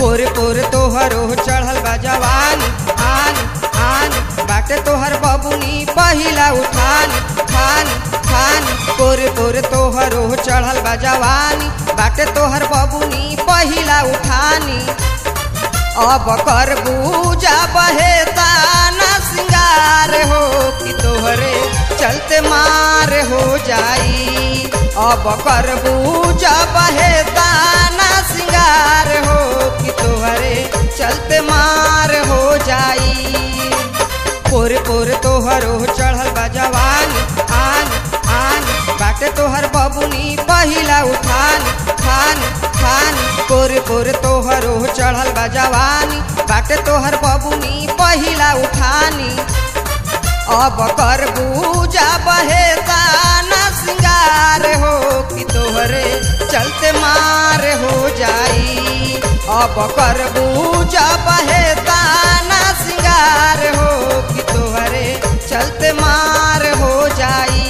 पोरे पोरे तोहरो चढ़ल बा जवानी आनी आनी बाटे तोहर बबुनी पहिला उठानी खानी खानी पोरे पोरे तोहरो चढ़ल बा जवानी बाटे तोहर बबुनी पहिला उठानी अब कर बूजा बहे ताना सिंगार हो कि तोहरे चलते मार हो जाई अब कर बूजा बहे ताना सिंगार हो कि तोहरे चलते मार हो जाई पोरे पोरे तोहरो चढ़ल बा जवानी आनी आनी बाटे तोहर बबुनी पहिला उठानी खानी खानी पोरे पोरे तोहरो चढ़ल बा जवानी बाटे तोहर बबुनी पहिला उठानी अब कर बूजा बहे ताना सिंगार हो कि तोहरे चलते मार हो जाई अब कर बूजा बहे ताना सिंगार हो कि तोहरे चलते मार हो जाई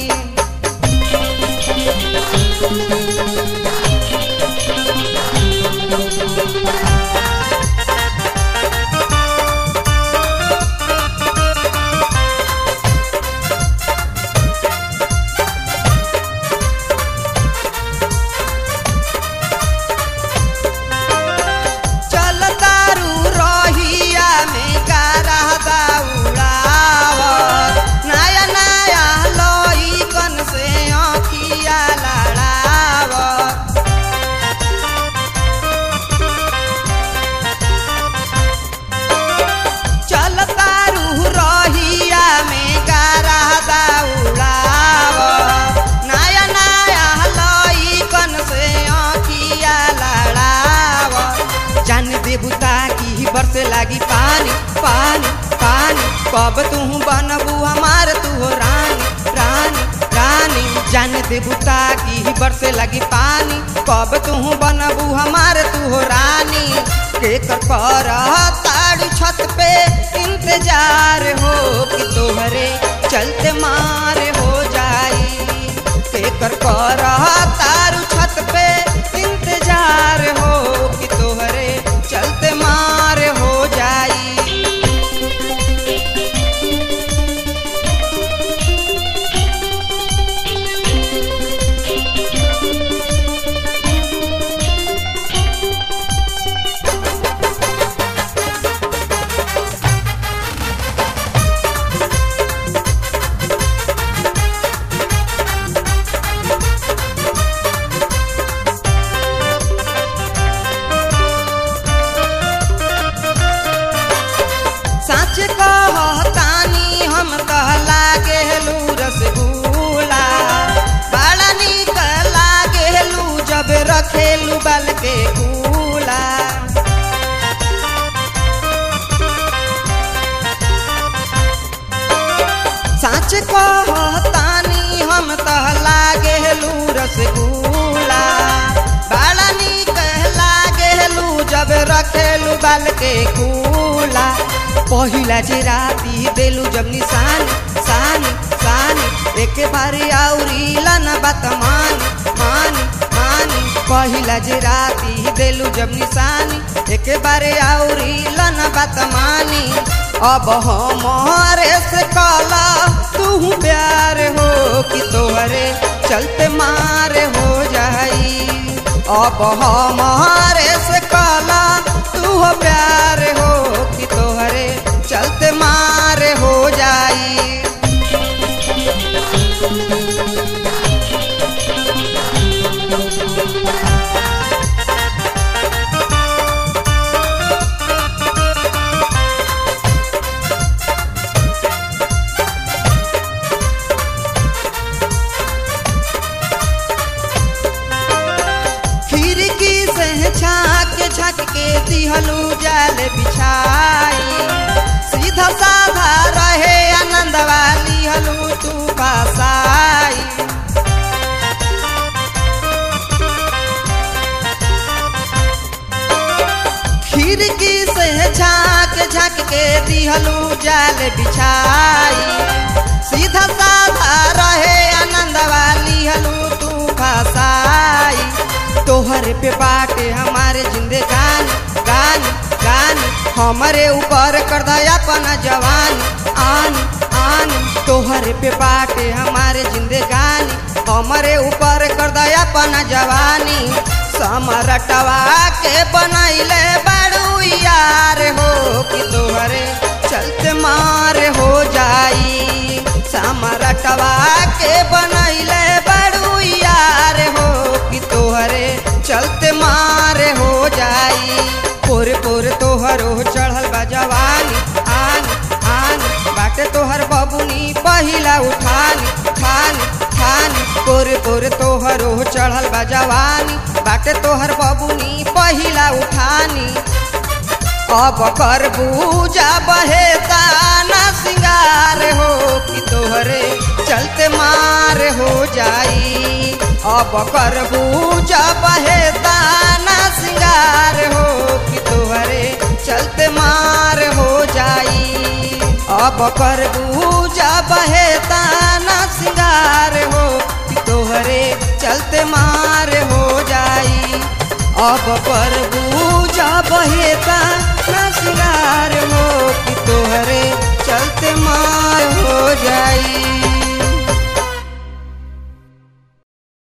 चल तारू रहिया में गारा दौड़ावत नया नया लइकन से अखिया लड़ावत चल तारू रहिया में गारा दौड़ावत नया नया लइकन से अखिया लड़ावत जान देबुता की बरसे लागी पानी पानी पानी कब तू बनबू हमार तू हो रानी रानी रानी जान देबुता की बरसे लगी पानी कब तू बनबू हमार तू हो रानी के कर कर ताड़ी छत पे इंतजार हो कि तोहरे चलते मार हो जाई के कर कर तारू छत पे इंतजार हो कि तोहरे चलते मार हो जाई सच कहतानी हम कह लागेलू रसगुल्ला बड़ा निक लागेलू जब रखेलू बल के कूला सच कहतानी हम कह लागेलू रसगुल्ला बड़ा निक लागेलू जब रखेलू बल के कूला पहिला जे राती देलू जब निशानी सानी सानी एक बारी आउरी लन बात मानी मानी मानी पहिला जे राती देलू जब निशानी एक बारी आउरी लन बात मानी अब हमारे से काला तू प्यार हो कि तोहरे चलते मार हो जाई अब हमारे से काला तू हो प्यार हो कि तोहरे चलते मार हो जाई खिड़की से झाँक झाँक के दिहलू जाल बिछाई सीधा साधा रहे आनंद वाली हलू तू बसाई खिड़की से झाँक झाँक के दिहलू जाल बिछाई सीधा साधा रहे आनंद वाली हलू तू फसाई तोहर पे बाटे हमारे जिंदगानी हमरे ऊपर कर दया अपना जवान आन आन तोहरे पे बाटे हमारे जिंदगानी हमरे ऊपर कर दया अपना जवानी समरटवा के बनैले बड़ू यार हो कि तोहरे चलते मार हो जाई समरटवा के बनैले बड़ू यार हो कि तोहरे चलते मार हो जाई पोरे पोरे तोहरो चढ़ल बा जवानी आन आन बाटे तोहर बबुनी पहिला उठानी ठानी ठानी पोरे पोरे तोहरो चढ़ल बा जवानी बाटे तोहर बबुनी पहिला उठानी अब कर बूजा बहे ताना सिंगार हो कि तोहरे चलते मार हो जाई अब कर बूजा बहे ताना सिंगार हो कि तोहरे चलते मार हो जाई अब कर बूजा बहे ताना सिंगार हो कि तोहरे चलते मार हो जाई अब पर बूझा बहेता न सिंगार हो कि तोहरे चलते मार हो जाई